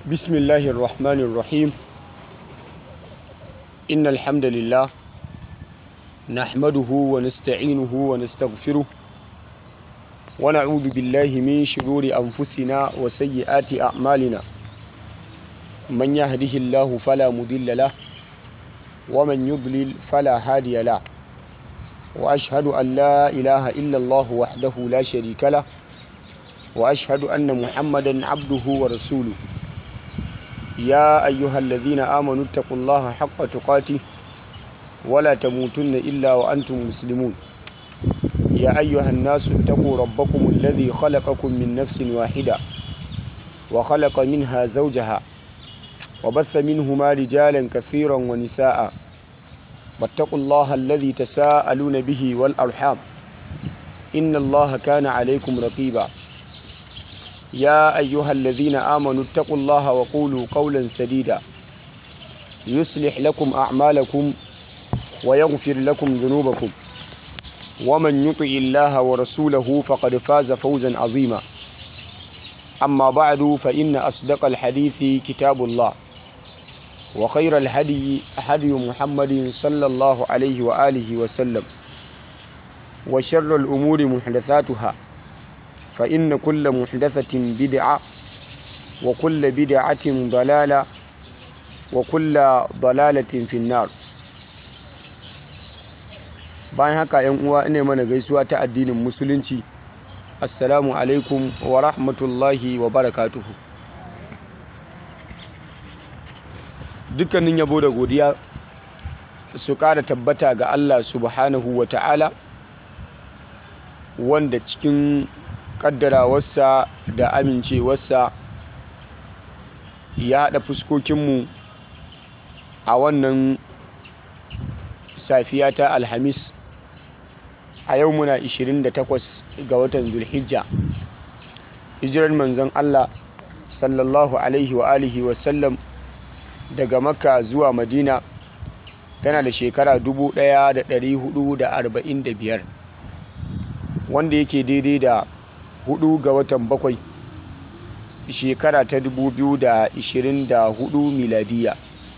بسم الله الرحمن الرحيم إن الحمد لله نحمده ونستعينه ونستغفره ونعوذ بالله من شرور أنفسنا وسيئات أعمالنا من يهده الله فلا مضل له ومن يضلل فلا هادي له وأشهد أن لا إله إلا الله وحده لا شريك له وأشهد أن محمدا عبده ورسوله يا أيها الذين آمنوا اتقوا الله حق تقاته ولا تموتن إلا وأنتم مسلمون يا أيها الناس اتقوا ربكم الذي خلقكم من نفس واحدة وخلق منها زوجها وبث منهما رجالا كثيرا ونساء واتقوا الله الذي تساءلون به والأرحام إن الله كان عليكم رقيبا يا أيها الذين آمنوا اتقوا الله وقولوا قولا سديدا يصلح لكم أعمالكم ويغفر لكم ذنوبكم ومن يطع الله ورسوله فقد فاز فوزا عظيما أما بعد فإن أصدق الحديث كتاب الله وخير الهدي هدي محمد صلى الله عليه وآله وسلم وشر الأمور محدثاتها فإن كل محدثة بدعة وكل بدعة ضلالة وكل ضلالة في النار bayan haka yan uwa ina mana gaisuwa ta addinin musulunci assalamu alaikum wa rahmatullahi wa barakatuhu dukkanin yabo da godiya su ƙara tabbata ga Allah subhanahu wa ta'ala wanda cikin kaddarawarsa da amincewarsa ya haɗa fuskokinmu a wannan safiya ta alhamis a yau muna 28 ga watan zulhijja hijirar manzon Allah sallallahu alaihi wa alihi wasallam daga makka zuwa madina tana da shekara 1445 wanda yake daidai da hudu ga watan bakwai shekara ta 2024 miladiya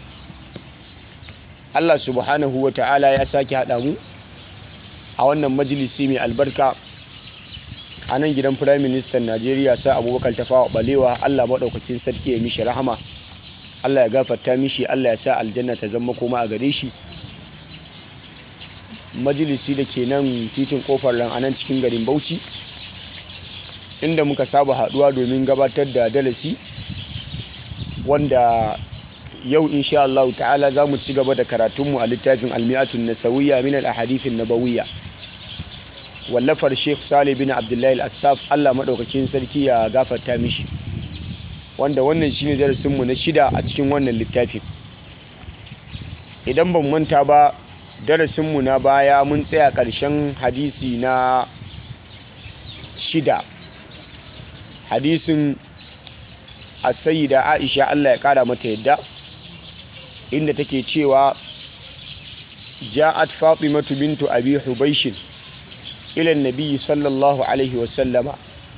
Allah subhanahu wa ta'ala ya sake haɗa mu a wannan majalisi mai albarka a nan gidan firayim ministan najeriya sa abubakar tafawa balewa Allah maɗaukakin sarki ya mishi rahama Allah ya gafarta mishi Allah ya sa aljanna ta zama koma a gare shi majalisi da ke nan titin kofar ran anan cikin garin bauchi inda muka saba haduwa domin gabatar da dalasi wanda yau insha Allah ta'ala za mu ci gaba da karatunmu a littafin almi'atun nasawiyya min al-ahadithin nabawiyya wallafar Sheikh Salih bin Abdullahi al-Assaf Allah madaukakin sarki ya gafarta mishi wanda wannan shine darasinmu na shida a cikin wannan littafin idan ban manta ba darasinmu na baya mun tsaya ƙarshen hadisi na shida hadisin da aisha Allah ya ƙara mata yadda inda take cewa ja'at fatimatu bintu abi hubaishin ila nabiyyi sallallahu alaihi wasallama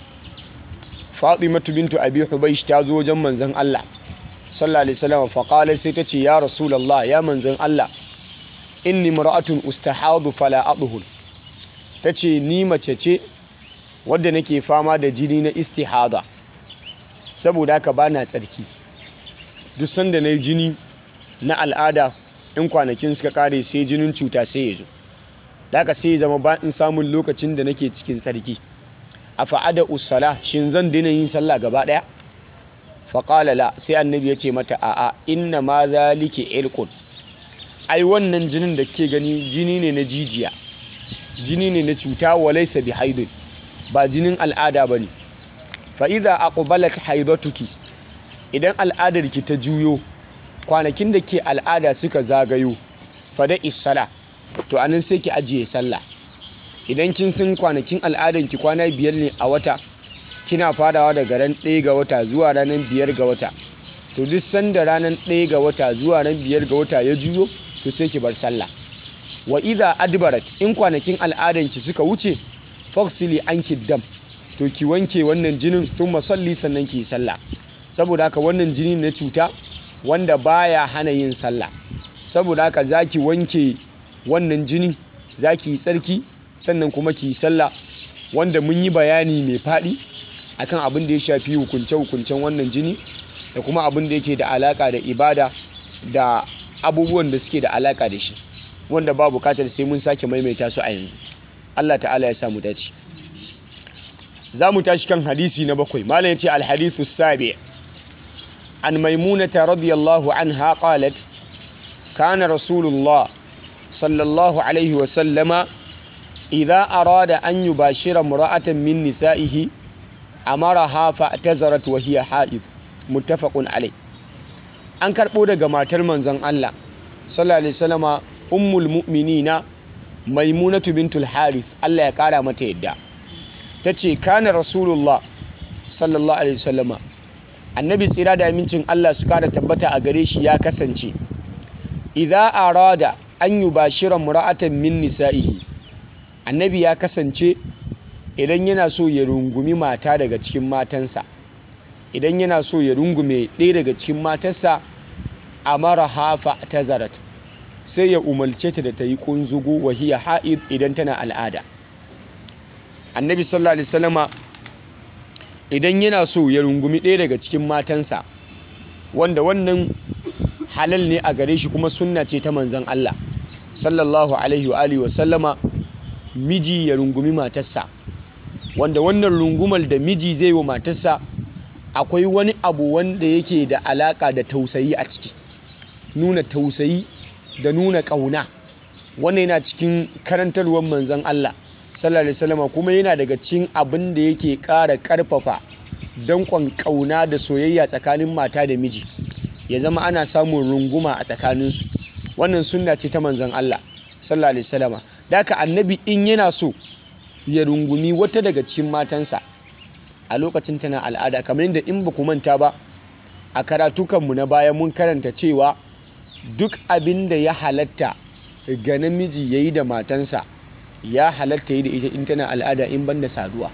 fatimatu bintu abi hubaish ta zo wajen manzon Allah sallallahu alaihi wasallam fa qala sai ta ce ya rasulullah ya manzon Allah inni mar'atun ustahadu fala adhur tace ni mace ce wadda nake fama da jini na istihada saboda haka bana tsarki duk sanda nayi jini na al'ada in kwanakin suka kare sai jinin cuta sai ya zo daga sai zama ba in samun lokacin da nake cikin tsarki a fa'ada usala shin zan daina yin sallah gaba daya faƙala la sai annabi ya ce mata a'a inna ma zalike irqun ai wannan jinin da ke gani jini ne na jijiya jini ne na cuta walaysa bi haidun ba jinin al'ada bane fa idza aqbalat haidatuki idan al'adar ki ta juyo kwanakin da ke al'ada suka zagayo fa da isala to anan sai ki ajiye sallah idan kin san kwanakin al'adan ki kwana biyar ne a wata kina farawa daga ran ɗaya ga wata zuwa ranar biyar ga wata to duk sanda ranar ɗaya ga wata zuwa ran biyar ga wata ya juyo to sai ki bar sallah wa idha adbarat in kwanakin al'adan ki suka wuce faksili anki dam to ki wanke wannan jinin thumma salli sannan ki sallah saboda haka wannan jini na cuta wanda baya hana yin sallah saboda haka zaki wanke wannan jini zaki yi tsarki sannan kuma ki yi sallah wanda mun yi bayani mai faɗi akan abin da ya shafi hukunce-hukuncen wannan jini da kuma abin da yake da alaka da ibada da abubuwan da suke da alaka da shi wanda ba bukatar sai mun sake maimaita su a yanzu Allah ta'ala ya samu dace za mu tashi kan hadisi na bakwai malam ya ce alhadithu sabi an maimunata radiyallahu anha qalat kana rasulullah sallallahu alaihi wa sallama idza arada an yubashira imra'atan min nisa'ihi amaraha fa'tazarat wa hiya ha'id muttafaqun alai an karbo daga matar manzon Allah sallallahu alaihi wasallama ummul mu'minina maimunatu bintul harith Allah ya kara mata yadda tace kana rasulullah sallallahu alaihi wasallama annabi tsira da amincin Allah su kara tabbata a gare shi ya kasance idza arada an yubashira mura'atan min nisa'ihi annabi ya kasance idan yana so ya rungumi mata daga cikin matansa idan yana so ya rungume ɗaya daga cikin matarsa a mara hafa ta zarat sai ya umarce ta da ta yi ƙunzugu wahiya ha'id idan tana al'ada annabi sallallahu alaihi wasallama idan yana so ya rungumi ɗaya daga cikin matansa wanda wannan halal ne a gare shi kuma sunna ce ta manzan Allah sallallahu alaihi wa alihi wasallama miji ya rungumi matarsa wanda wannan rungumar da miji zai wa matarsa akwai wani abu wanda yake da alaka da tausayi a ciki nuna tausayi da nuna ƙauna wannan yana cikin karantarwar manzon Allah sallallahu alaihi wasallam kuma yana daga cikin abin da yake ƙara ƙarfafa danƙon ƙauna da soyayya tsakanin mata da miji ya zama ana samun runguma a tsakaninsu wannan sunna ce ta manzon Allah sallallahu alaihi wasallam da haka annabi in yana so ya rungumi wata daga cikin matansa a lokacin tana al'ada kamar yadda in ba ku manta ba a karatukanmu na baya mun karanta cewa duk abin da ya halatta ga namiji ya yi da matansa ya halatta yi da ita in tana al'ada in banda saduwa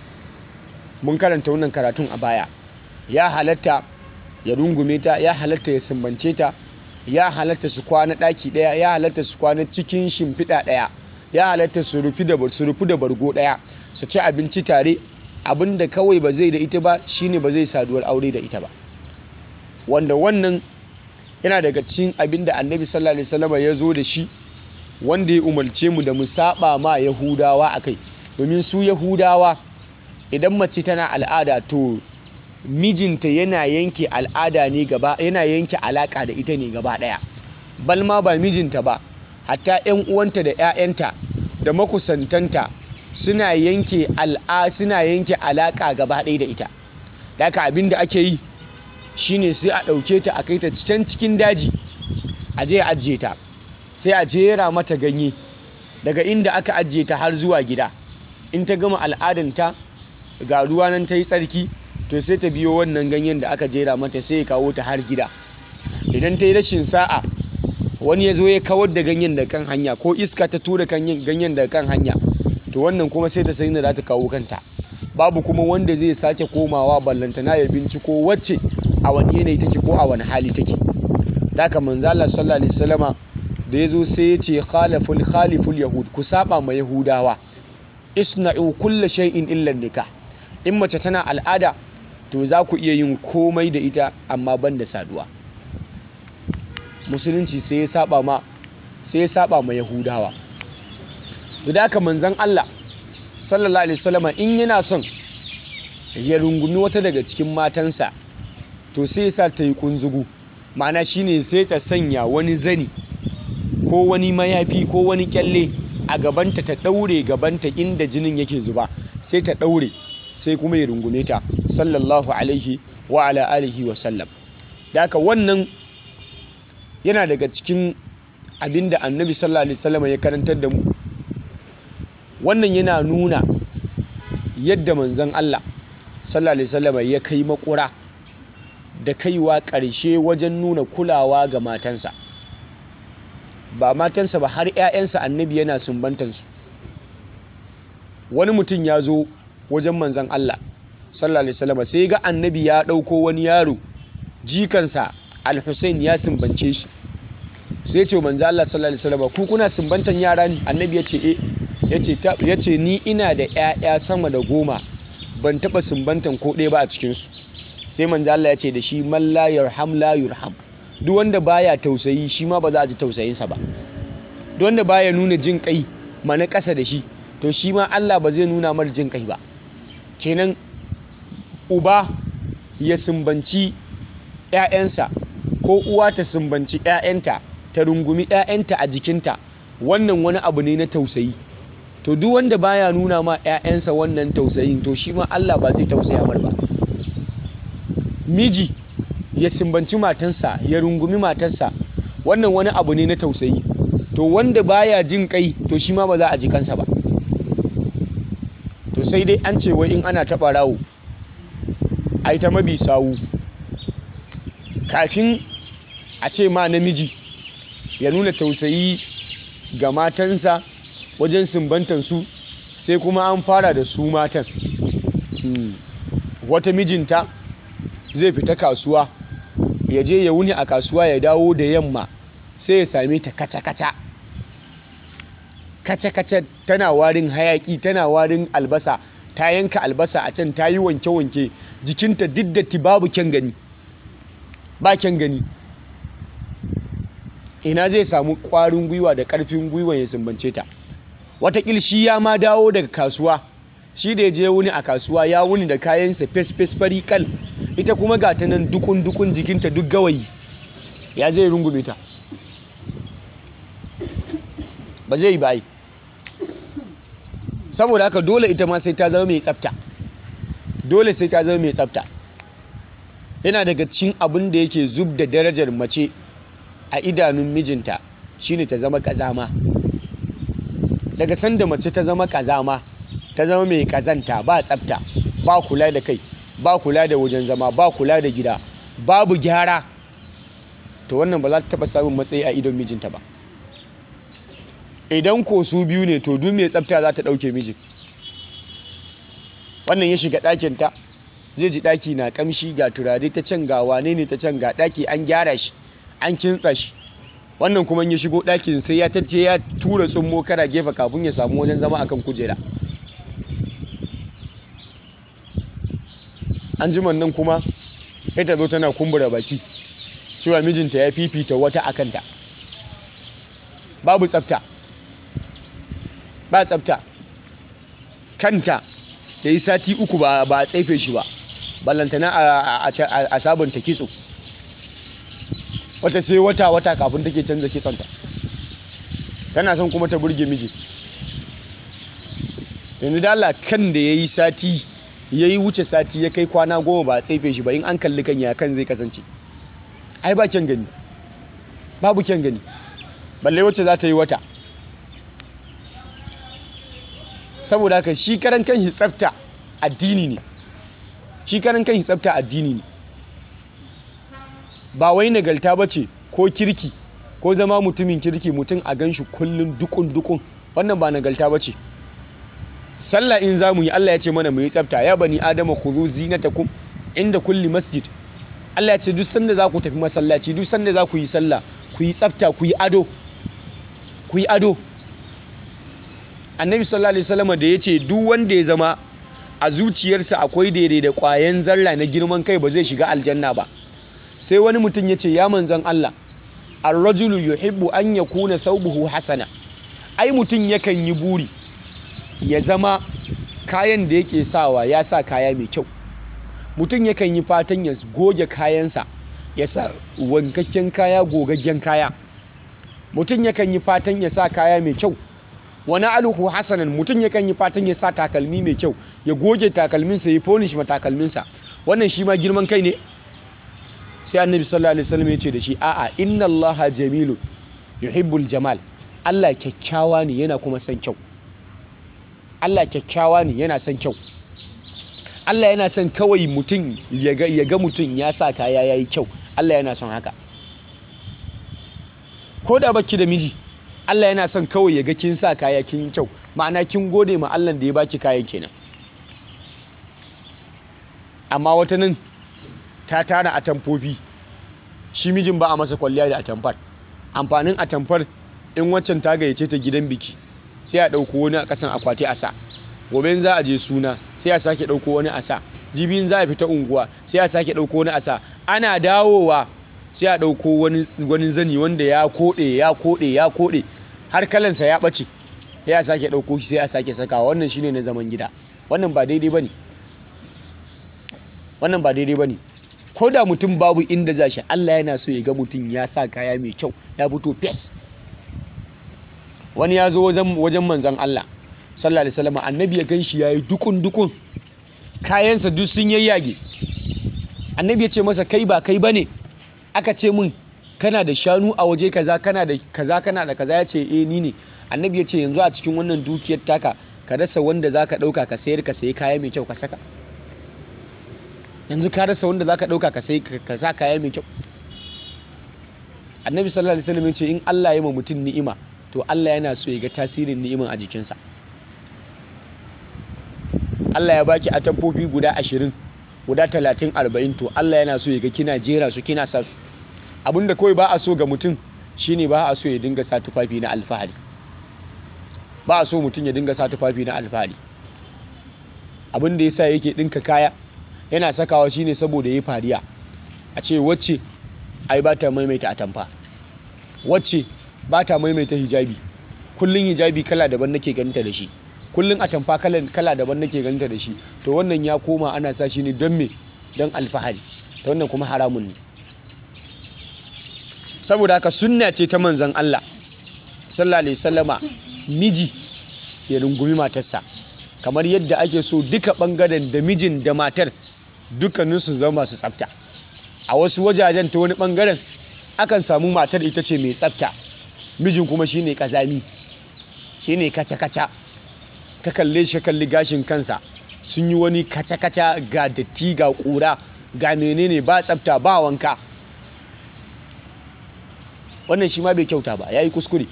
mun karanta wannan karatun a baya ya halatta ya rungume ta ya halatta ya sumbance ta ya halatta su kwana ɗaki ɗaya ya halatta su kwana cikin shimfiɗa ɗaya ya halatta su rufi da bargo ɗaya su ci abinci tare abin da kawai ba zai da ita ba shine ba zai saduwar aure da ita ba wanda wannan yana daga cikin abin da annabi sallallahu alaihi wasallam ya zo da shi wanda ya umarce mu da mu saba ma yahudawa akai domin su yahudawa idan mace tana al'ada to mijinta yana yanke al'ada ne gaba yana yanke alaka da ita ne gaba daya balma ba mijinta ba hatta 'yan uwanta da 'ya'yanta da makusantanta suna yanke al'a suna yanke alaka gaba ɗaya da ita daga abin da ake yi shine sai a ɗauke ta a kai ta can cikin daji a je a ajiye ta sai a jera mata ganye daga inda aka ajiye ta har zuwa gida in ta gama al'adanta ga ruwa nan ta yi tsarki to sai ta biyo wannan ganyen da aka jera mata sai ya kawo ta har gida idan ta yi rashin sa'a wani ya zo ya kawar da ganyen da kan hanya ko iska ta tura ganyen da kan hanya to wannan kuma sai ta sai da za ta kawo kanta babu kuma wanda zai sake komawa ballantana ya binciko wacce a wani yanayi take ko a wani hali take daga manzo Allah sallallahu alaihi wasallama da yazo sai ya ce khalaful khaliful yahud ku saba ma yahudawa isna'u kulli shay'in illa nikah in mace tana al'ada to za ku iya yin komai da ita amma ban da saduwa musulunci sai ya saba ma sai ya saba ma yahudawa da haka manzon Allah sallallahu alaihi wasallama in yana son ya rungumi wata daga cikin matansa to sai ya sa ta yi kunzugu ma'ana shine sai ta sanya wani zani ko wani mayafi ko wani kyalle a gabanta ta daure gabanta inda jinin yake zuba sai ta daure sai kuma ya rungume ta sallallahu alaihi wa ala alihi wa sallam da haka wannan yana daga cikin abinda annabi sallallahu alaihi wasallam ya karantar da mu wannan yana nuna yadda manzon Allah sallallahu alaihi wasallam ya kai makura da kaiwa ƙarshe wajen nuna kulawa ga matansa ba matansa ba har 'ya'yansa annabi yana sumbantansu wani mutum ya zo wajen manzon Allah sallallahu alaihi wasallam sai ga annabi ya ɗauko wani yaro jikansa al-Husain ya sumbance shi sai ce manzo Allah sallallahu alaihi wasallam ku kuna sumbantan yara ne annabi ya ce eh yace yace ni ina da ƴaƴa sama da goma ban taba sumbantan ko ɗaya ba a cikin su sai manzo Allah ya ce da shi man la yarham la yurham duk wanda baya tausayi shi ma ba za a ji tausayinsa ba duk wanda baya nuna jin kai ma na ƙasa da shi to shi ma Allah ba zai nuna mar jin kai ba kenan uba ya sumbanci ‘ya'yansa ko uwa ta sumbanci ‘ya'yanta ta rungumi ‘ya'yanta a jikinta wannan wani abu ne na tausayi to duk wanda baya nuna ma ‘ya'yansa wannan tausayin to shi ma Allah ba zai tausaya mar ba miji ya sumbanci matansa ya rungumi matarsa wannan wani abu ne na tausayi to wanda baya jin kai to shi ma ba za a ji kansa ba to sai dai an ce wai in ana taɓa rawo ai ta mabi sawu kafin a ce ma namiji ya nuna tausayi ga matansa wajen sumbantansu sai kuma an fara da su matan wata mijinta zai fita kasuwa ya je ya wuni a kasuwa ya dawo da yamma sai ya same ta kaca-kaca kaca-kaca tana warin hayaki tana warin albasa ta yanka albasa a can ta yi wanke-wanke jikinta duk datti babu kyan gani ba kyan gani ina zai samu ƙwarin gwiwa da ƙarfin gwiwa ya sumbance ta watakil shi ya ma dawo daga kasuwa shi da ya je wuni a kasuwa ya wuni da kayansa fes-fes fari kal ita kuma ga ta nan dukun-dukun jikinta duk gawayi ya zai rungume ta ba zai yi bayi saboda haka dole ita ma sai ta zama mai tsafta dole sai ta zama mai tsafta yana daga cikin abin da yake zub da darajar mace a idanun mijinta shine ta zama kazama daga sanda mace ta zama kazama ta zama mai kazanta ba tsafta ba kula da kai ba kula da wajen zama ba kula da gida babu gyara to wannan ba za ta taba samun matsayi a idon mijinta ba idan ko su biyu ne to duk mai tsafta za ta ɗauke mijin wannan ya shiga ɗakinta zai ji ɗaki na ƙamshi ga turare ta can ga wane ne ta can ga ɗaki an gyara shi an kintsa shi wannan kuma ya shigo ɗakin sai ya tace ya tura tsummo kara gefe kafin ya samu wajen zama akan kujera an ji nan kuma sai ta zo tana kumbura baki cewa mijinta ya fifita wata a kanta babu tsafta ba tsafta kanta ya yi sati uku ba a tsaife shi ba ballantana a sabunta kitso wata sai wata-wata kafin take canza kitsonta tana son kuma ta burge miji yanzu da Allah kan da ya yi sati ya yi wuce sati ya kai kwana goma ba a tsaife shi ba in an kalli kan ya kan zai kasance ai ba kyan gani babu kyan gani balle wacce za ta yi wata saboda haka shi karan kan shi tsafta addini ne shi karan kan shi tsafta addini ne ba wai nagalta ba ce ko kirki ko zama mutumin kirki mutum a gan shi kullum dukun dukun wannan ba nagalta ba ce sallah in za mu yi Allah ya ce mana mu yi tsafta ya bani adama khudhu zinatakum inda kulli masjid Allah ya ce duk sanda za ku tafi masallaci duk sanda za ku yi sallah ku yi tsafta ku yi ado ku yi ado annabi sallallahu alaihi wasallam da ya ce duk wanda ya zama a zuciyarsa akwai daidai da ƙwayan zarra na girman kai ba zai shiga aljanna ba sai wani mutum ya ce ya manzan Allah ar-rajulu yuhibbu an yakuna thawbuhu hasana ai mutum yakan yi buri ya zama kayan da yake sawa ya sa kaya mai kyau mutum yakan yi fatan ya goge kayansa ya sa wankakken kaya gogaggen kaya mutum yakan yi fatan ya sa kaya mai kyau wani aluhu hasanan mutum yakan yi fatan ya sa takalmi mai kyau ya goge takalminsa ya fonish ma takalminsa wannan shi ma girman kai ne sai annabi sallallahu alaihi wasallam ya ce da shi a'a inna allaha jamilu yuhibbul jamal Allah kyakkyawa ne yana kuma son kyau Allah kyakkyawa ne yana son kyau Allah yana son kawai mutum ya ga mutum ya sa kaya yayi kyau Allah yana son haka ko da baki da miji Allah yana son kawai ya ga kin sa kaya kin kyau ma'ana kin gode ma Allah da ya baki kayan kenan amma wata nan ta tara atamfofi shi mijin ba a masa kwalliya da atamfar amfanin atamfar in waccan ta gayyace ta gidan biki sai a ɗauko wani a ƙasan akwati a sa gobe za a je suna sai a sake ɗauko wani a sa jibin za a fita unguwa sai a sake ɗauko wani a sa ana dawowa sai a ɗauko wani zani wanda ya koɗe ya koɗe ya koɗe har kalansa ya ɓace sai a sake ɗauko shi sai a sake sakawa wannan shine na zaman gida wannan ba daidai bane wannan ba daidai bane ko da mutum babu inda za shi Allah yana so ya ga mutum ya sa kaya mai kyau ya fito fes wani ya zo wajen manzan Allah sallallahu alaihi wasallam annabi ya gan shi yayi dukun dukun kayansa duk sun yayyage annabi ya ce masa kai ba kai bane aka ce min kana da shanu a waje kaza kana da kaza kana da kaza ya ce eh ni ne annabi ya ce yanzu a cikin wannan dukiyar taka ka rasa wanda zaka dauka ka sayar ka sayi kaya mai kyau ka saka yanzu ka rasa wanda zaka dauka ka sayi ka sa kaya mai kyau annabi sallallahu alaihi wasallam ya ce in Allah ya ma mutum ni'ima to Allah yana so ya ga tasirin ni'iman a jikinsa Allah ya baki atamfofi guda ashirin guda talatin arba'in to Allah yana so ya ga kina jera su kina sa su abinda kawai ba a so ga mutum shine ba a so ya dinga sa tufafi na alfahari ba a so mutum ya dinga sa tufafi na alfahari abinda yasa yake dinka kaya yana sakawa shine saboda yayi fariya a ce wacce ai ba ta maimaita atamfa wacce ba ta maimaita hijabi kullun hijabi kala daban nake ganinta da shi kullun atamfa kala kala daban nake ganinta da shi to wannan ya koma ana sa shi ne don me don alfahari ta wannan kuma haramun ne saboda haka sunna ce ta manzon Allah sallallahu alaihi wasallama miji ya rungumi matarsa kamar yadda ake so duka bangaren da mijin da matar dukkaninsu zama masu tsafta a wasu wajajen ta wani bangaren akan samu matar ita ce mai tsafta mijin kuma shine kazami shine kaca-kaca ka kalle shi kalli gashin kansa sun yi wani kaca-kaca ga datti ga kura ga menene ba tsafta ba wanka wannan shi ma bai kyauta ba ya yi kuskure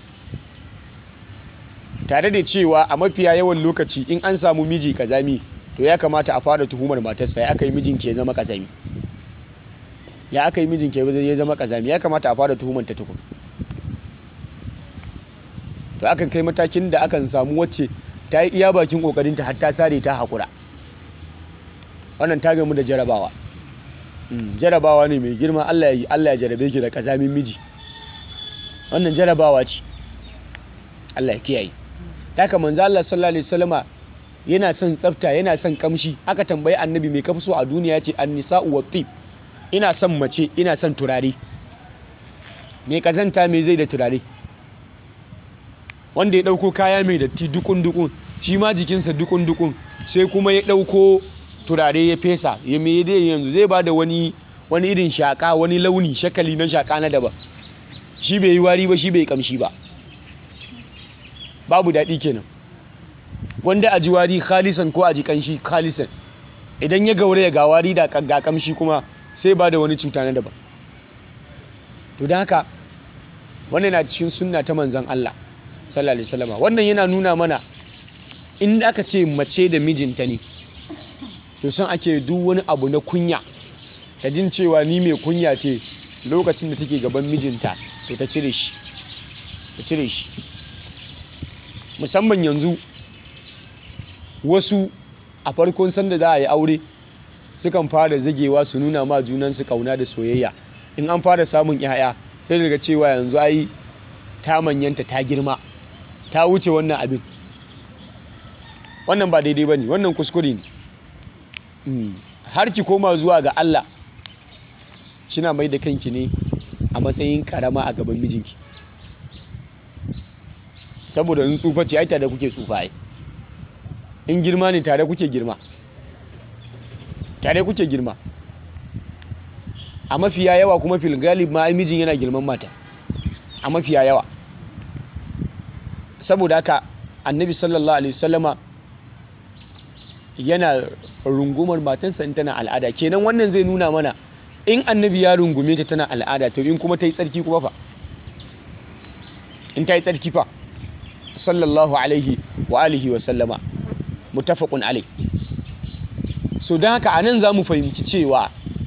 tare da cewa a mafiya yawan lokaci in an samu miji kazami to ya kamata a fara tuhumar matarsa ya aka yi mijin ke zama kazami ya aka yi mijin ke ya zama kazami ya kamata a fara tuhumar ta tukun to akan kai matakin da akan samu wacce ta yi iya bakin kokarinta har ta sare ta haƙura wannan ta gamu da jarabawa jarabawa ne mai girma Allah ya yi Allah ya jarabe ki da kazamin miji wannan jarabawa ce Allah ya kiyaye haka manzo Allah sallallahu alaihi wasallama yana son tsafta yana son kamshi aka tambayi annabi mai kafi so a duniya yace an-nisa'u wat-tib ina son mace ina son turare me kazanta me zai da turare wanda ya dauko kaya mai datti dukun dukun shi ma jikinsa dukun dukun sai kuma ya dauko turare ya fesa ya me dai yanzu zai bada wani wani irin shaka wani launi shakali na shaka na daban shi bai yi wari ba shi bai kamshi ba babu daɗi kenan wanda a ji wari khalisan ko a ji kanshi khalisan idan ya gaure ga wari da ga kamshi kuma sai ba da wani cuta na daban to da haka wannan na cikin sunna ta manzon Allah sallallahu alaihi wasallam wannan yana nuna mana in aka ce mace da mijinta ne to son ake duk wani abu na kunya ta jin cewa ni mai kunya ce lokacin da take gaban mijinta to ta cire shi ta cire shi musamman yanzu wasu a farkon sanda za a yi aure sukan fara zagewa su nuna ma junansu kauna da soyayya in an fara samun 'ya'ya sai daga cewa yanzu ai ta manyanta ta girma ta wuce wannan abin wannan ba daidai ba ne wannan kuskure ne har ki koma zuwa ga Allah kina mai da kanki ne a matsayin karama a gaban mijinki saboda in tsufa ce ai tare kuke tsufa ai in girma ne tare kuke girma tare kuke girma a mafiya yawa kuma fil galib ma ai mijin yana girman mata a mafiya yawa saboda haka annabi sallallahu alaihi wasallama yana rungumar matansa in tana al'ada kenan wannan zai nuna mana in annabi ya rungume ta tana al'ada to in kuma ta yi tsarki kuma fa in ta yi tsarki fa sallallahu alaihi wa alihi wa sallama mutafaqun alai so don haka anan za mu fahimci cewa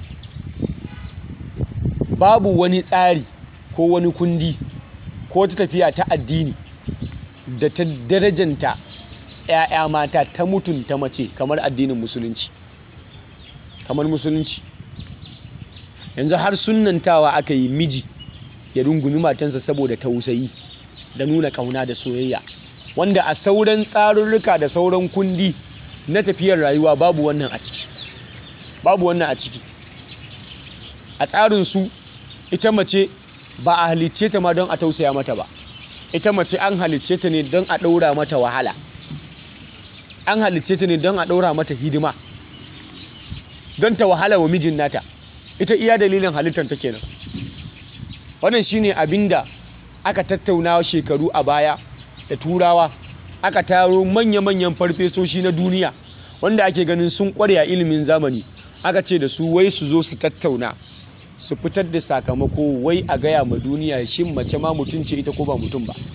babu wani tsari ko wani kundi ko ta tafiya ta addini da ta darajanta 'ya'ya mata ta mutunta mace kamar addinin musulunci kamar musulunci yanzu har sunantawa aka yi miji ya rungumi matansa saboda tausayi da nuna kauna da soyayya wanda a sauran tsarurruka da sauran kundi na tafiyar rayuwa babu wannan a ciki babu wannan a ciki a tsarinsu ita mace ba a halicce ta ma don a tausaya mata ba ita mace an halicce ta ne don a ɗaura mata wahala an halicce ta ne don a ɗaura mata hidima don ta wahala wa mijin nata ita iya dalilin halittar ta kenan wannan shine abinda aka tattauna shekaru a baya da turawa aka taro manya-manyan farfesoshi na duniya wanda ake ganin sun kware a ilimin zamani aka ce da su wai su zo su tattauna su fitar da sakamako wai a gaya ma duniya shin mace ma mutum ce ita ko ba mutum ba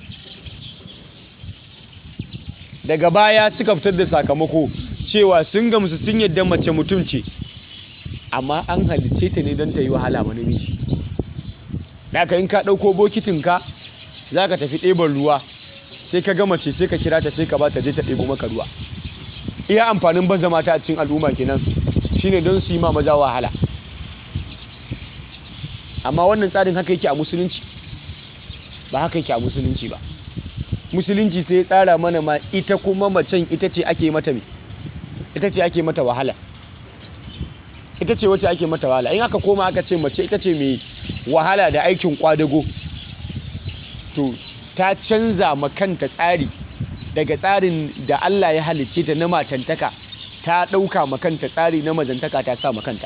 daga baya suka fitar da sakamako cewa sun gamsu sun yadda mace mutum ce amma an halicce ta ne don ta yi wahala ma namiji daga in ka ɗauko bokitinka za ka tafi ɗeban ruwa sai ka gama ce sai ka kira ta sai ka ba ta je ta ɗebo maka ruwa iya amfanin baza mata a cikin al'umma kenan shine don su yi ma maza wahala amma wannan tsarin haka yake a musulunci ba haka yake a musulunci ba musulunci sai ya tsara mana ma ita kuma macen ita ce ake mata me ita ce ake mata wahala ita ce wacce ake mata wahala in aka koma aka ce mace ita ce mai wahala da aikin kwadago to ta canza makanta tsari daga tsarin da Allah ya halicce ta na matantaka ta ɗauka makanta tsari na mazantaka ta sa makanta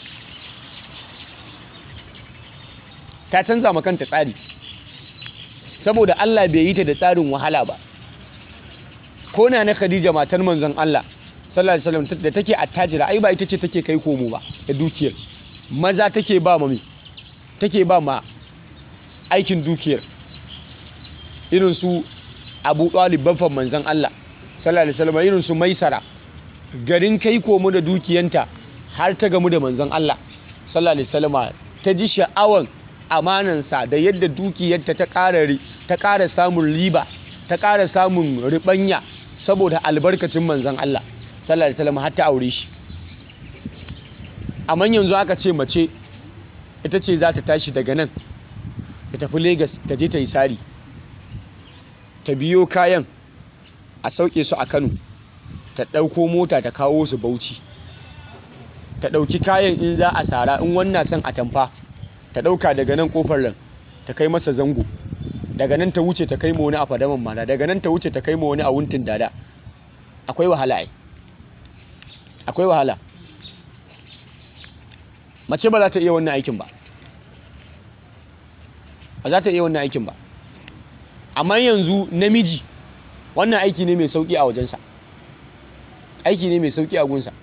ta canza makanta tsari saboda Allah bai yi ta da tsarin wahala ba ko na na Khadija matar manzon Allah sallallahu alaihi wasallam da take attajira ai ba ita ce take kai komo ba da dukiyar maza take ba ma take ba ma aikin dukiyar irin su Abu Talib baffan manzon Allah sallallahu alaihi wasallam irin su Maisara garin kai komo da dukiyanta har ta gamu da manzon Allah sallallahu alaihi wasallam ta ji sha'awan amanansa da yadda dukiyarta ta ƙara ta ƙara samun riba ta ƙara samun riɓanya saboda albarkacin manzon Allah sallallahu alaihi wasallam har ta aure shi amma yanzu aka ce mace ita ce za ta tashi daga nan ta tafi Lagos ta je ta yi sari ta biyo kayan a sauke su a Kano ta ɗauko mota ta kawo su Bauchi ta ɗauki kayan in za a sara in wannan son a tamfa ta ɗauka daga nan ƙofar nan ta kai masa zango daga nan ta wuce ta kai ma wani a fadaman mara daga nan ta wuce ta kai ma wani a wuntin dada akwai wahala ai akwai wahala mace ba za ta iya wannan aikin ba ba za ta iya wannan aikin ba amma yanzu namiji wannan aiki ne mai sauki a wajensa aiki ne mai sauki a gunsa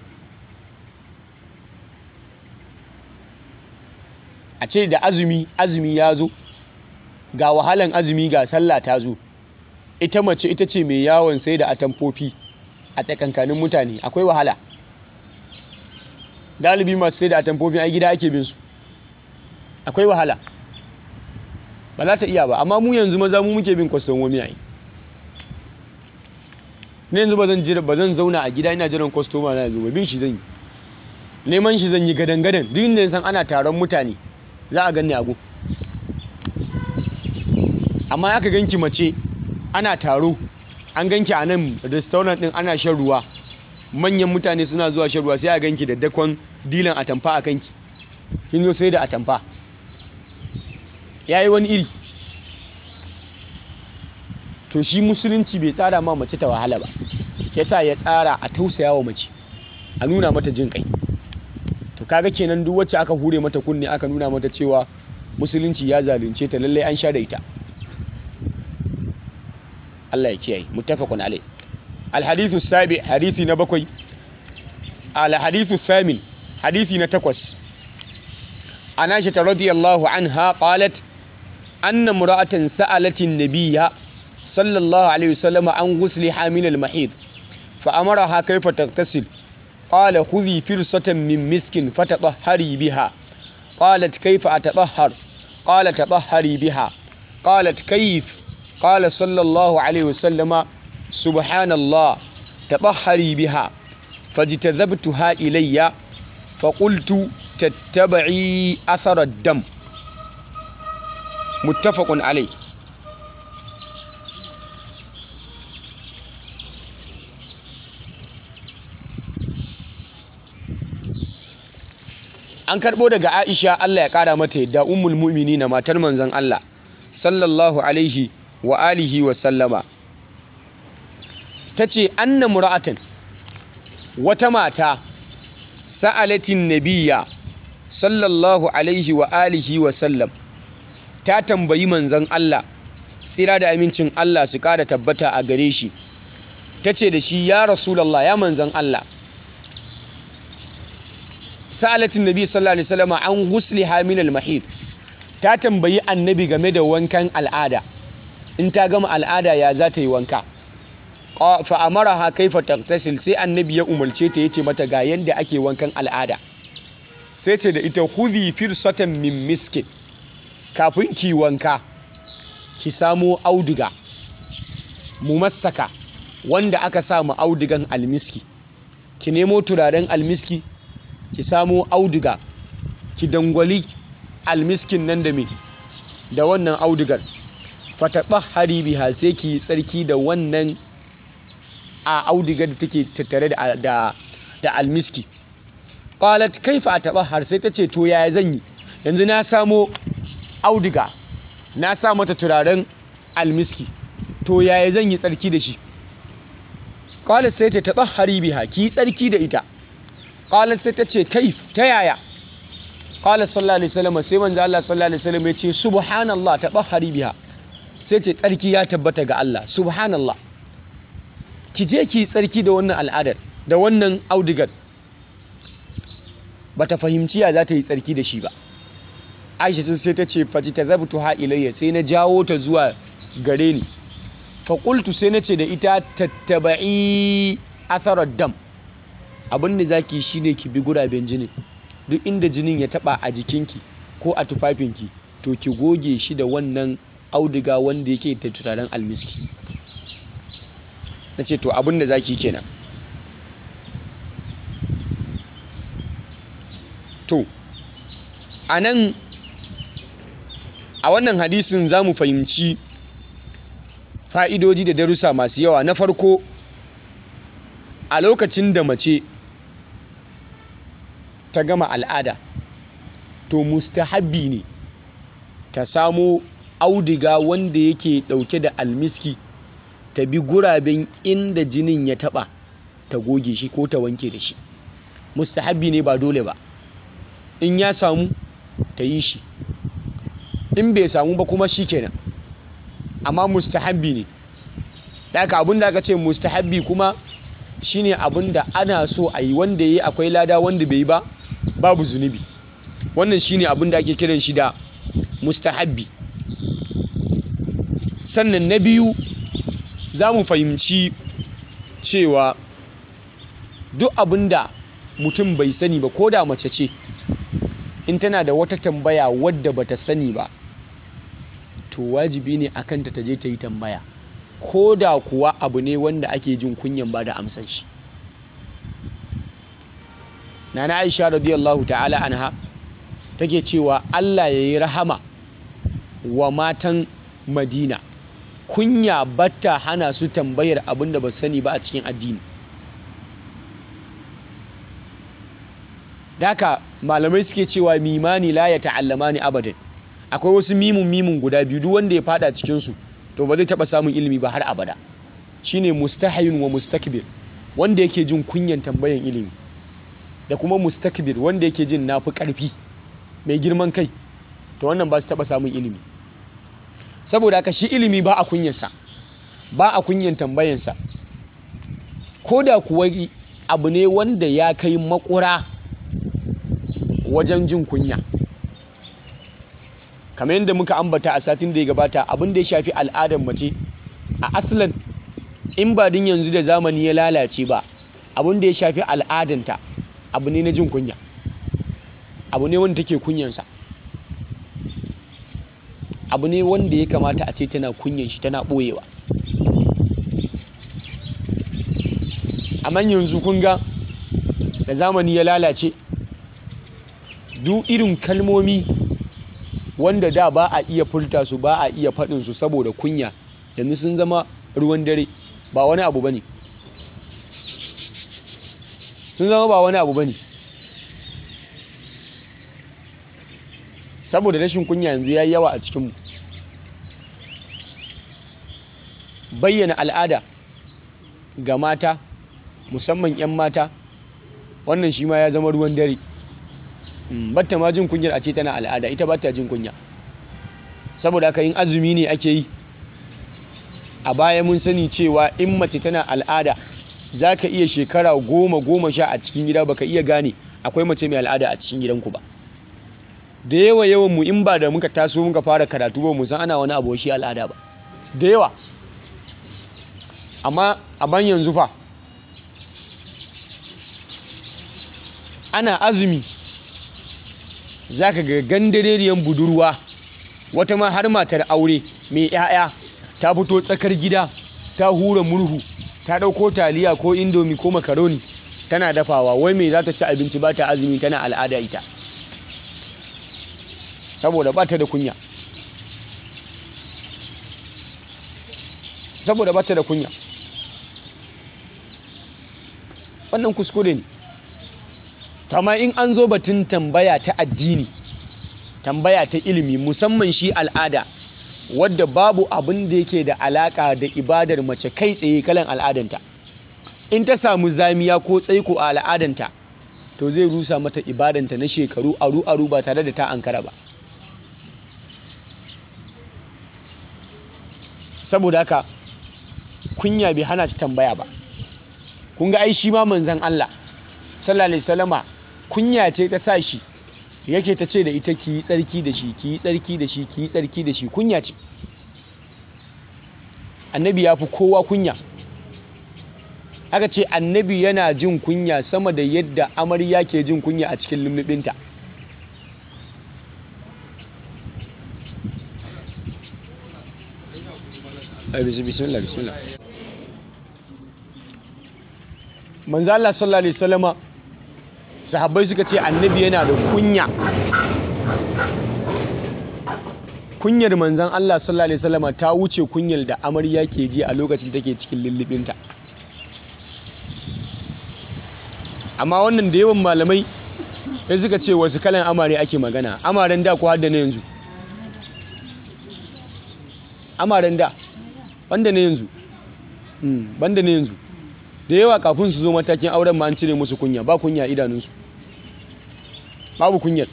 a ce da azumi azumi ya zo ga wahalan azumi ga sallah ta zo ita mace ita ce mai yawon sai da atamfofi a tsakankanin mutane akwai wahala galibi masu sai da atamfofi a gida ake bin su akwai wahala ba za ta iya ba amma mu yanzu maza mu muke bin kwastomomi a yi ne yanzu ba zan jira ba zan zauna a gida ina jiran kwastoma na yanzu ba bin shi zan yi neman shi zan yi gadan-gadan duk inda san ana taron mutane za a ganni agu amma aka ganki mace ana taro an ganki a nan restaurant din ana shan ruwa manyan mutane suna zuwa shan ruwa sai a ganki da dakon dilan atamfa a kanki kin zo sai da atamfa yayi wani iri to shi musulunci bai tsara ma mace ta wahala ba yasa ya tsara a tausaya wa mace a nuna mata jin kai to kaga kenan duk wacce aka hure mata kunne aka nuna mata cewa musulunci ya zalunce ta lallai an sha da ita Allah ya kiyaye muttafaqun alai alhadithu sabi hadithi na bakwai alhadithu thamin hadithi na takwas anasha ta radiyallahu anha qalat anna imra'atan sa'alatin nabiyya sallallahu alaihi wasallam an ghusli hamil al-mahid fa amaraha kayfa taghtasil قال خذي فرصة من مسك فتطهري بها قالت كيف أتطهر قال تطهري بها قالت كيف قال صلى الله عليه وسلم سبحان الله تطهري بها فاجتذبتها إلي فقلت تتبعي أثر الدم متفق عليه an karɓo daga aisha allah ya ƙara mata yadda ummul mu'mini na matar manzon allah sallallahu alaihi wa alihi wa sallama ta ce anna mura'atan wata mata sa'alatin nabiya sallallahu alaihi wa alihi wa sallam ta tambayi manzon allah tsira da amincin allah su ƙara tabbata a gare shi ta ce da shi ya rasulallah ya manzon allah sa'alatin nabi sallallahu alaihi wasallam an ghusliha min al-mahid ta tambayi annabi game da wankan al'ada in ta gama al'ada ya za ta yi wanka fa amaraha kaifa taghtasil sai annabi ya umarce ta yace mata ga yanda ake wankan al'ada sai ce da ita khudhi firsatan min miskin kafin ki wanka ki samo auduga mumassaka wanda aka sa mu audugan almiski ki nemo turaren almiski ki samo auduga ki dangwali almiskin nan da me da wannan audugar fataqahhari biha sai ki tsarki da wannan a audugar da take tattare da da, da almiski qalat kaifa atabahhar sai tace to yaya zan yi yanzu na samo auduga na sa mata turaren almiski to yaya zan yi tsarki da shi qalat sai ta tabahhari biha ki tsarki da ita qalat sai ta ce kaif ta yaya qala sallallahu alaihi wasallam sai manzo Allah sallallahu alaihi wasallam ya ce subhanallah tabahhari biha sai ce tsarki ya tabbata ga Allah subhanallah ki je ki tsarki da wannan al'adar da wannan audigar bata fahimci ya za ta yi tsarki da shi ba Aisha sai ta ce faji tazabtu ha ilayya sai na jawo ta zuwa gare ni fa qultu sai na ce da ita tattaba'i atharar dam abin da zaki shine ki bi guraben jinin duk inda jinin ya taba a jikinki ko a tufafinki to ki goge shi da wannan auduga wanda yake da turaren almiski na ce to abin da zaki kenan to a nan a wannan hadisin za mu fahimci fa'idodi da darussa masu yawa na farko a lokacin da mace ta gama al'ada to mustahabbi ne ta samo audiga wanda yake dauke da almiski ta bi guraben inda jinin ya taba ta goge shi ko ta wanke da shi mustahabbi ne ba dole ba in ya samu ta yi shi in bai samu ba kuma shi kenan amma mustahabbi ne daga abin da aka ce mustahabbi kuma shine abin da ana so a yi wanda ya yi akwai lada wanda bai yi ba babu zunubi wannan shine abin da ake kiran shi da mustahabbi sannan na biyu za mu fahimci cewa duk abin da mutum bai sani ba ko da mace ce in tana da wata tambaya wadda bata sani ba to wajibi ne akan ta je ta yi tambaya ko da kuwa abu ne wanda ake jin kunyan ba da amsan shi nana aisha radiyallahu ta'ala anha take cewa Allah ya yi rahama wa matan madina kunya batta hana su tambayar abin da ba sani ba a cikin addini daka malamai suke cewa mimani la ya ta'allama ni abadan akwai wasu mimun mimun guda biyu duk wanda ya fada cikinsu to ba zai taba samun ilimi ba har abada shine mustahayun wa mustakbir wanda yake jin kunyan tambayan ilimi da kuma mustakbir wanda yake jin nafi karfi mai girman kai to wannan ba su taba samun ilimi saboda haka shi ilimi ba a kunyansa ba a kunyan tambayansa ko da kuwa abu ne wanda ya kai makura wajen jin kunya kamar yadda muka ambata a satin da ya gabata abin da ya shafi al'adar mace a aslan in ba din yanzu da zamani ya lalace ba abin da ya shafi al'adanta abu ne na jin kunya abu ne wanda take kunyansa abu ne wanda ya kamata a ce tana kunyan shi tana ɓoyewa amma yanzu kun ga da zamani ya lalace duk irin kalmomi wanda da ba a iya furta su ba a iya faɗin su saboda kunya yanzu sun zama ruwan dare ba wani abu bane sun zama ba wani abu bane saboda rashin kunya yanzu ya yawa a cikinmu bayyana al'ada ga mata musamman 'yan mata wannan shi ma ya zama ruwan dare batta ma jin kunyar a ce tana al'ada ita batta jin kunya saboda haka yin azumi ne ake yi a baya mun sani cewa in mace tana al'ada za ka iya shekara goma goma sha a cikin gida baka iya gane akwai mace mai al'ada a cikin gidanku ba da yawa yawan mu in ba da muka taso muka fara karatu ba mu san ana wani abu shi al'ada ba da yawa amma a ban yanzu fa ana azumi za ka ga gandareriyan budurwa wata ma har matar aure mai 'ya'ya ta fito tsakar gida ta hura murhu ta ɗauko taliya ko indomi ko makaroni tana dafawa wai mai za ta ci abinci ba ta azumi tana al'ada ita saboda ba ta da kunya saboda ba ta da kunya wannan kuskure ne amma in an zo batun tambaya ta addini tambaya ta ilimi musamman shi al'ada wadda babu abin da yake da alaka da ibadar mace kai tsaye kalan al'adanta in ta samu zamiya ko tsaiko a al'adanta to zai rusa mata ibadanta na shekaru aru aru ba tare da ta ankara ba saboda haka kunya bai hana ta tambaya ba kun ga ai shi ma manzon Allah sallallahu alaihi wasallama kunya ce ta sa shi yake ta ce da ita ki yi tsarki da shi ki yi tsarki da shi ki yi tsarki da shi kunya ce annabi ya fi kowa kunya aka ce annabi yana jin kunya sama da yadda amarya ke jin kunya a cikin lullubinta bismillah bismillah manzo Allah sallallahu alaihi wasallama sahabbai suka ce annabi yana da kunya kunyar manzan Allah sallallahu alaihi wasallama ta wuce kunyar da amarya ke ji a lokacin take cikin lullubinta amma wannan da yawan malamai sai suka ce wasu kalan amare ake magana amaren da ko hadda na yanzu amaren da banda na yanzu banda na yanzu da yawa kafin su zo matakin auren ma an cire musu kunya ba kunya idanunsu babu kunyar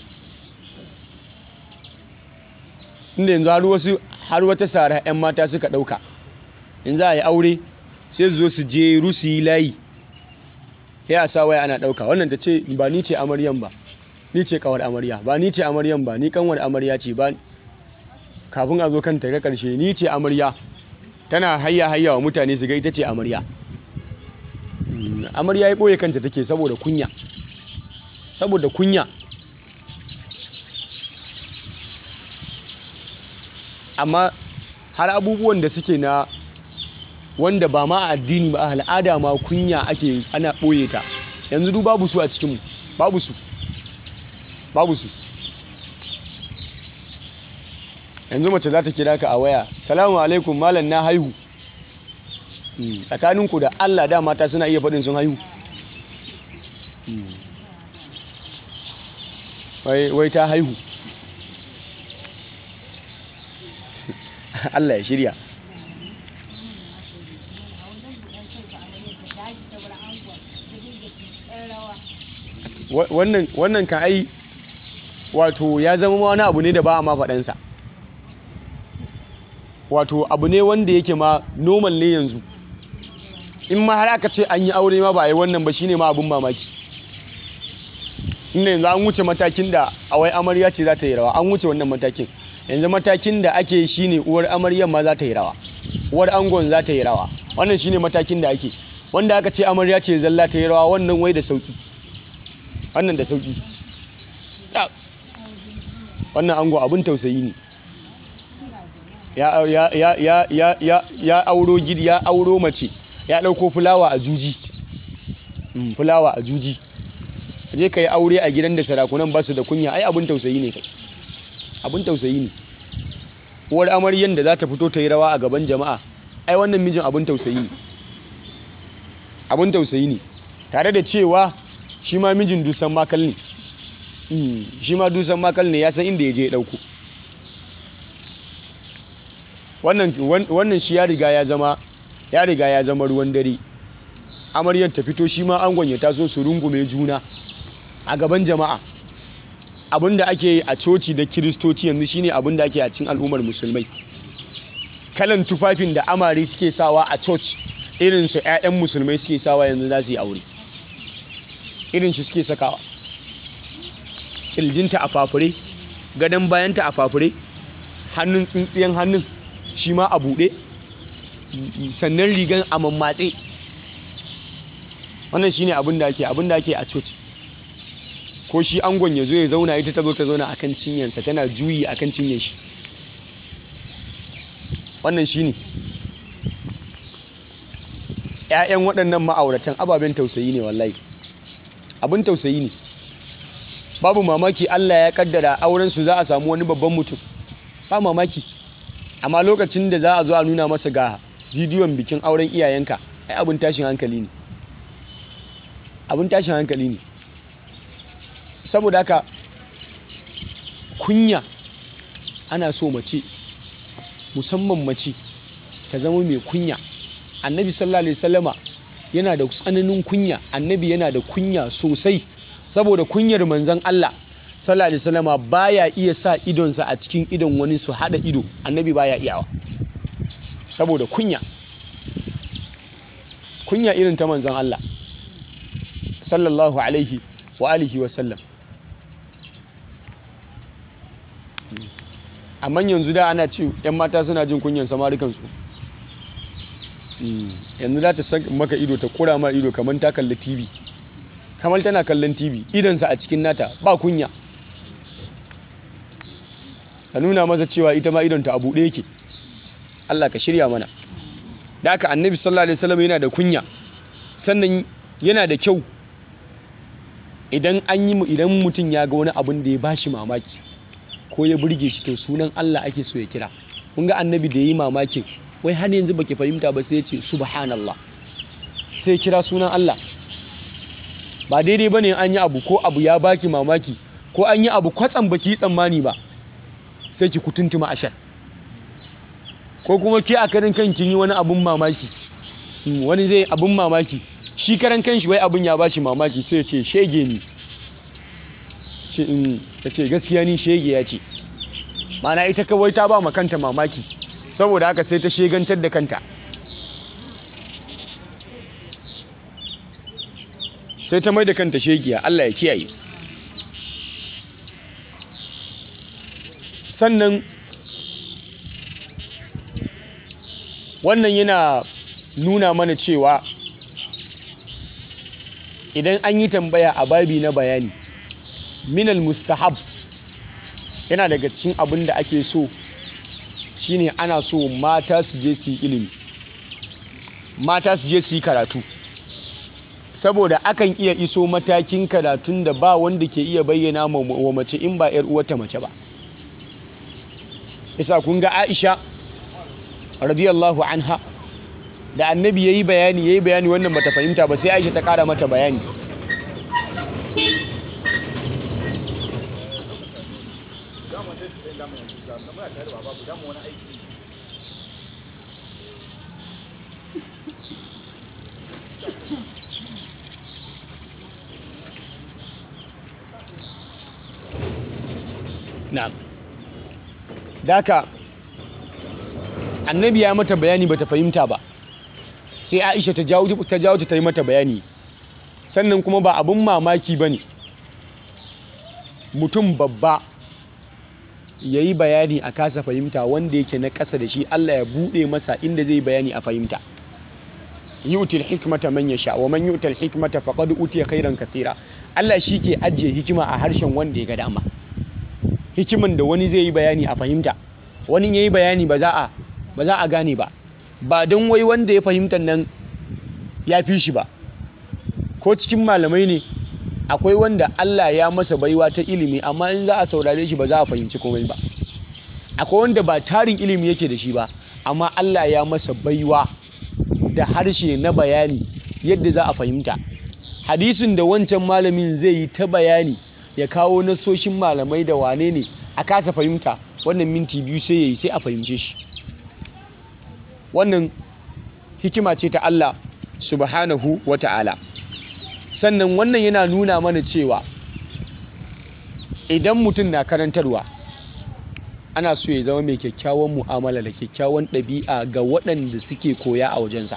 inda yanzu har wasu har wata sara 'yan mata suka ɗauka in za a yi aure sai su zo su je rusi layi ya a sa waya ana ɗauka wannan ta ce ba ni ce amaryan ba ni ce kawar amarya ba ni ce amaryan ba ni kanwar amarya ce ba kafin a zo kan ta karshe ni ce amarya tana hayya hayya wa mutane su ga ita ce amarya amarya ya ɓoye kanta take saboda kunya saboda kunya amma har abubuwan da suke na wanda ba ma a addini ba a al'ada ma kunya ake ana ɓoye ta yanzu duk babu su a cikinmu babu su babu su yanzu mace za ta kira ka a waya salamu alaikum malam na haihu tsakaninku da allah da mata suna iya faɗin sun haihu wai ta haihu Allah ya shirya wannan ka ai wato ya zama wani abu ne da ba a ma faɗansa wato abu ne wanda yake ma normal ne yanzu in ma har aka ce an yi aure ma ba a yi wannan ba shine ma abin mamaki inda yanzu an wuce matakin da awai amarya ce za ta yi rawa an wuce wannan matakin yanzu matakin da ake shi ne uwar amaryan ma za ta yi rawa uwar angon za ta yi rawa wannan shine matakin da ake wanda aka ce amarya ce zalla ta yi rawa wannan wai da sauki wannan da sauki wannan ango abin tausayi ne ya ya ya ya ya ya ya auro gidi ya auro mace ya dauko fulawa a juji mm, fulawa a juji je ka yi aure a gidan da sarakunan ba su da kunya ai abin tausayi ne kai abin tausayi ne uwar amaryan da za ta fito ta yi rawa a gaban jama'a ai wannan mijin abin tausayi ne abin tausayi ne tare da cewa shi ma mijin dusan makal ne shi ma dusan makal ne ya san inda ya je ya ɗauko wannan shi ya riga ya zama ya riga ya zama ruwan dare amaryar ta fito shi ma angon ya taso su rungume juna a gaban jama'a abin da ake yi a coci da kiristoci yanzu shine abin da ake a cikin al'ummar musulmai kalan tufafin da amare suke sawa a coci irin su 'ya'yan musulmai suke sawa yanzu za su yi aure irin shi suke sakawa ƙirjinta a fafure gadon bayanta a fafure hannun tsintsiyan hannun shi ma a buɗe sannan rigan a mammatse wannan shine abin da ake abin da ake a coci ko shi angon ya zo ya zauna ita ta zo ta zauna akan cinyansa tana juyi akan cinyen shi wannan shine ‘ya'yan waɗannan ma'auratan ababen tausayi ne wallahi abin tausayi ne babu mamaki Allah ya kaddara aurensu za a samu wani babban mutum ba mamaki amma lokacin da za a zo a nuna masa ga bidiyon bikin auren iyayenka ai abin tashin hankali ne abin tashin hankali ne saboda haka kunya ana so mace musamman mace ta zama mai kunya annabi sallallahu alaihi wasallama yana da tsananin kunya annabi yana da kunya sosai saboda kunyar manzon Allah sallallahu alaihi wasallama baya iya sa idonsa a cikin idon wani su hada ido annabi baya iyawa saboda kunya kunya irin ta manzon Allah sallallahu alaihi wa alihi wa sallam amma yanzu da ana ce yan mata suna jin kunyan samarikansu yanzu za ta maka ido ta kura ma ido kamar ta kalli tv kamar tana kallon tv idansa a cikin nata ba kunya ka nuna masa cewa ita ma idonta a buɗe yake allah ka shirya mana da aka annabi sallallahu alaihi wasallam yana da kunya sannan yana da kyau idan an yi idan mutum ya ga wani abin da ya bashi mamaki ko ya burge shi to sunan Allah ake so ya kira kun ga annabi da yi mamakin wai har yanzu baki fahimta ba sai ya ce subhanallah sai ya kira sunan Allah ba daidai bane an yi abu ko abu ya baki mamaki ko an yi abu kwatsam baki tsammani ba sai ki kutuntuma ashar ko kuma ke a karin kan kin yi wani abun mamaki wani zai abun mamaki shi karan kanshi wai abun ya bashi mamaki sai ya ce shege ni ta ce gaskiya ni shege ya ce mana ita kawai ta ba ma kanta mamaki saboda haka sai ta shegantar da kanta sai ta mai da kanta shegiya Allah ya kiyaye sannan wannan yana nuna mana cewa idan an yi tambaya a babi na bayani minal mustahab yana daga cikin abin da ake so shine ana so mata su je su yi ilimi mata su je su yi karatu saboda akan iya iso matakin karatun da ba wanda ke iya bayyana wa mace in ba 'yar uwata mace ba isa kun ga aisha radiyallahu anha da annabi ya yi bayani ya yi bayani wannan bata fahimta ba sai aisha ta kara mata bayani na'am daka annabi ya mata bayani bata fahimta ba sai aisha ta jawo ta jawo ta yi mata bayani sannan kuma ba abun mamaki bane mutum babba ya yi bayani a kasa fahimta wanda yake na ƙasa da shi Allah ya buɗe masa inda zai bayani a fahimta yu'til hikmata man yasha wa man yu'tal hikmata faqad utiya khairan kathira Allah shi ke ajiye hikima a harshen wanda ya ga dama hikiman da wani zai yi bayani a fahimta wani yayi bayani ba za a ba za a gane ba ba don wai wanda ya fahimta nan ya fi shi ba ko cikin malamai ne akwai wanda Allah ya masa baiwa ta ilimi amma in za a saurare shi ba za a fahimci komai ba akwai wanda ba tarin ilimi yake da shi ba amma Allah ya masa baiwa da harshe na bayani yadda za a fahimta hadisin da wancan malamin zai yi ta bayani ya kawo nasoshin malamai da wane ne a kasa fahimta wannan minti biyu sai ya yi sai a fahimce shi wannan hikima ce ta Allah subhanahu wa ta'ala sannan wannan yana nuna mana cewa idan mutum na karantarwa ana so ya zama mai kyakkyawan mu'amala da kyakkyawan ɗabi'a ga waɗanda suke koya a wajensa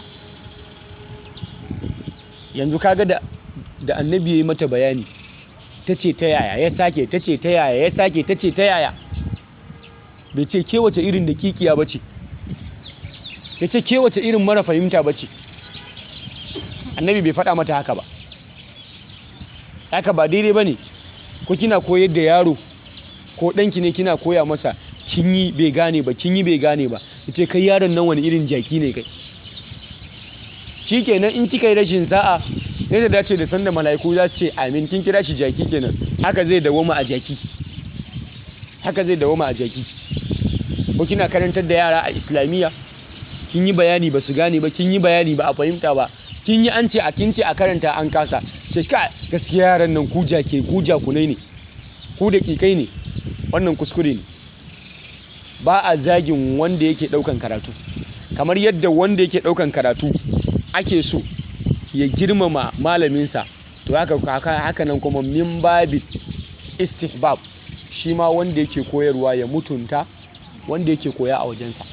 yanzu kaga da da annabi ya yi mata bayani ta ce ta yaya ya sake ta ce ta yaya ya sake ta ce ta yaya bai ce ke wace irin da kikiya ba ce ya ce ke wace irin mara fahimta ba ce annabi bai faɗa mata haka ba haka ba daidai ba ne ko kina koyar da yaro ko ɗanki ne kina koya masa kin yi bai gane ba kin yi bai gane ba ya ce kai yaron nan wani irin jaki ne kai shi kenan in kika yi rashin sa'a ne da dace da sanda mala'iku za su ce amin kin kira shi jaki kenan haka zai dawoma a jaki haka zai dawoma a jaki ko kina karantar da yara a islamiyya kin yi bayani ba su gane ba kin yi bayani ba a fahimta ba kin yi an ce a kin ce a karanta an kasa ce ka gaskiya yaran nan ku jake ku jakunai ne ku da kikai ne wannan kuskure ne ba a zagin wanda yake daukan karatu kamar yadda wanda yake daukan karatu ake so ya girmama malaminsa to haka haka nan kuma min babi istihbab shi ma wanda yake koyarwa ya mutunta wanda yake koya a wajensa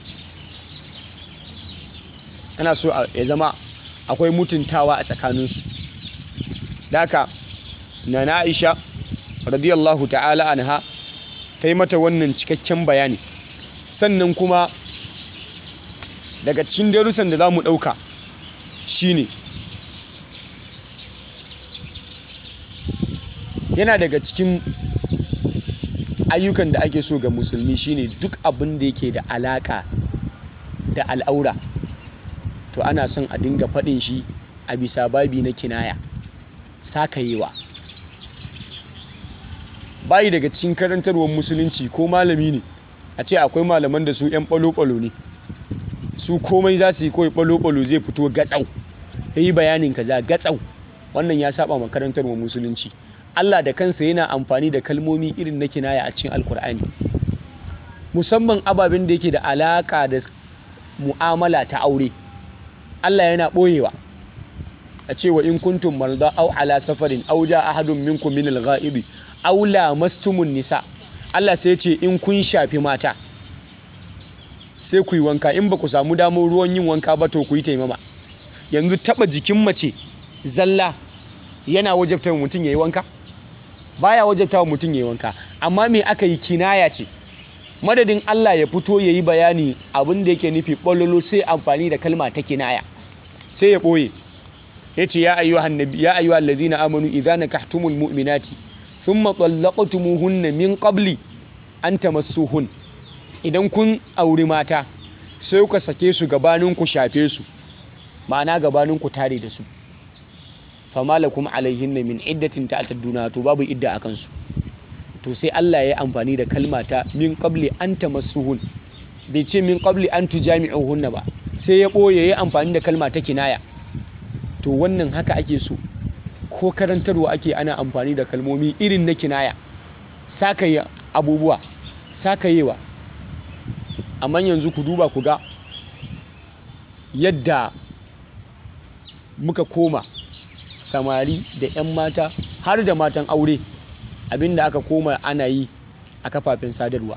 ana so ya zama akwai mutuntawa a tsakaninsu daka na na aisha radiyallahu ta'ala anha ta yi mata wannan cikakken bayani sannan kuma daga cikin darussan da za mu ɗauka shine yana daga cikin ayyukan da ake so ga musulmi shine duk abin da yake da alaka da al'aura to ana son a dinga faɗin shi a bisa babi na kinaya sakayewa bayi daga cikin karantarwar musulunci ko malami ne a ce akwai malaman da su 'yan ɓalo-ɓalo ne su komai za su yi kawai ɓalo-ɓalo zai fito gatsau ya yi bayanin kaza gatsau wannan ya saba makarantarwar musulunci Allah da kansa yana amfani da kalmomi irin na kinaya a cikin alkur'ani musamman ababen da yake da alaka da mu'amala ta aure Allah yana ɓoyewa a cewa in kuntum marda au ala safarin au ja ahadun minkum min al-ghaibi aw lamastumun nisa Allah sai ya ce in kun shafi mata sai ku yi wanka in ba ku samu damar ruwan yin wanka ba to ku yi taimama yanzu taba jikin mace zalla yana wajabta mutum yayi wanka baya wajabta wa mutum yayi wanka amma me aka yi kinaya ce madadin Allah ya fito yayi bayani abin da yake nufi bololo sai amfani da kalma ta kinaya sai ya boye yace ya ayyuhan nabi ya ayyuhal ladina amanu idza nakahtumul mu'minati thumma talaqtumuhunna min qabli an tamassuhun idan kun auri mata sai kuka sake su gabanin ku shafe su ma'ana gabanin ku tare da su fama lakum alaihinna min iddatin ta'tadduna to babu idda akan su to sai Allah ya yi amfani da kalma ta min qabli an tamassuhun bai ce min qabli an tujami'uhunna ba sai ya boye ya yi amfani da kalma ta kinaya to wannan haka ake so ko karantarwa ake ana amfani da kalmomi irin na kinaya sakaye abubuwa sakayewa amma yanzu ku duba ku ga yadda muka koma samari da 'yan mata har da matan aure abinda aka koma ana yi a kafafen sadarwa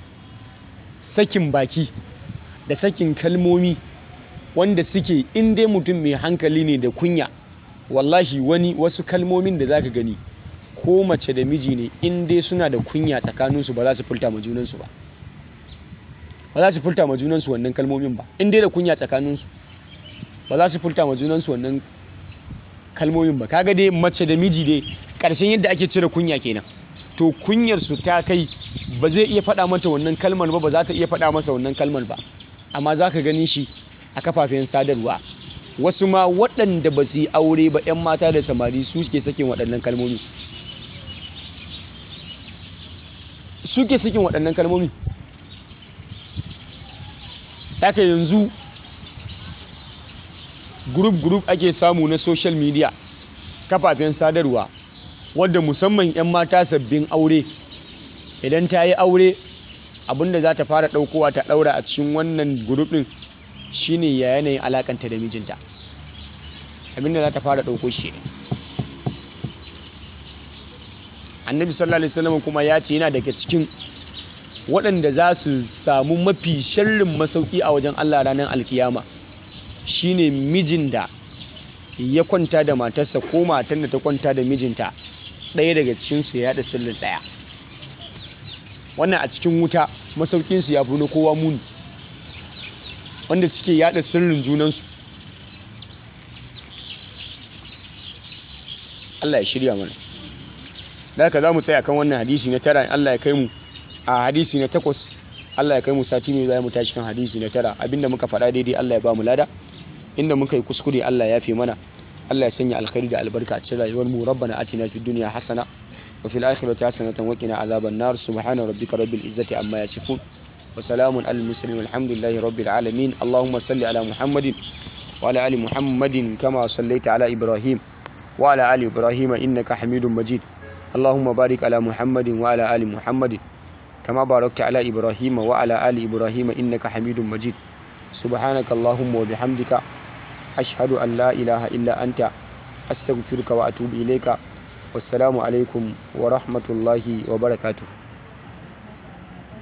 sakin baki da sakin kalmomi wanda suke in dai mutum mai hankali ne da kunya wallahi wani wasu kalmomin da zaka gani ko mace da miji ne in dai suna da kunya tsakaninsu ba za su furta ma junansu ba ba za su furta ma junansu wannan kalmomin ba in dai da kunya tsakaninsu ba za su furta ma junansu wannan kalmomin ba kaga dai mace da miji dai ƙarshen yadda ake cire kunya kenan to kunyar su ta kai ba zai iya faɗa mata wannan kalmar ba ba za ta iya faɗa masa wannan kalmar ba amma za ka gani shi a kafafen sadarwa wasu ma waɗanda ba su yi aure ba 'yan mata da samari su ke sakin waɗannan kalmomi su ke sakin waɗannan kalmomi haka yanzu group-group ake samu na social media kafafen sadarwa wadda musamman 'yan mata sabbin aure idan ta yi aure abinda za ta fara ɗaukowa ta ɗaura a cikin wannan group ɗin shine ya yanayin alakanta da mijinta abinda za ta fara ɗauko shi annabi sallallahu alaihi wasallam kuma ya ce yana daga cikin waɗanda za su samu mafi sharrin masauki a wajen Allah ranar alkiyama shine mijin da ya kwanta da matarsa ko matan da ta kwanta da mijinta ɗaya daga cikinsu ya yaɗa sirrin ɗaya wannan a cikin wuta masaukinsu ya fi na kowa muni wanda suke yaɗa sirrin junansu Allah ya shirya mana da haka za mu tsaya kan wannan hadisi na tara Allah ya kai mu a hadisi na takwas Allah ya kai mu sati mai za mu tashi kan hadisi na tara abinda muka faɗa daidai Allah ya ba mu lada inda muka yi kuskure Allah ya fi mana Allah ya sanya alkhairi da albarka a cikin rayuwar mu rabbana atina fid dunya hasana wa fil akhirati hasanatan wa qina azaban nar subhana rabbika rabbil izzati amma yasifun wa salamun alal mursalin walhamdulillahi rabbil alamin allahumma salli ala muhammadin wa ala ali muhammadin kama sallaita ala ibrahim wa ala ali ibrahim innaka hamidum majid اللهم بارك على محمد وعلى آل محمد كما باركت على إبراهيم وعلى آل إبراهيم إنك حميد مجيد سبحانك اللهم وبحمدك أشهد أن لا إله إلا أنت أستغفرك وأتوب إليك والسلام عليكم ورحمة الله وبركاته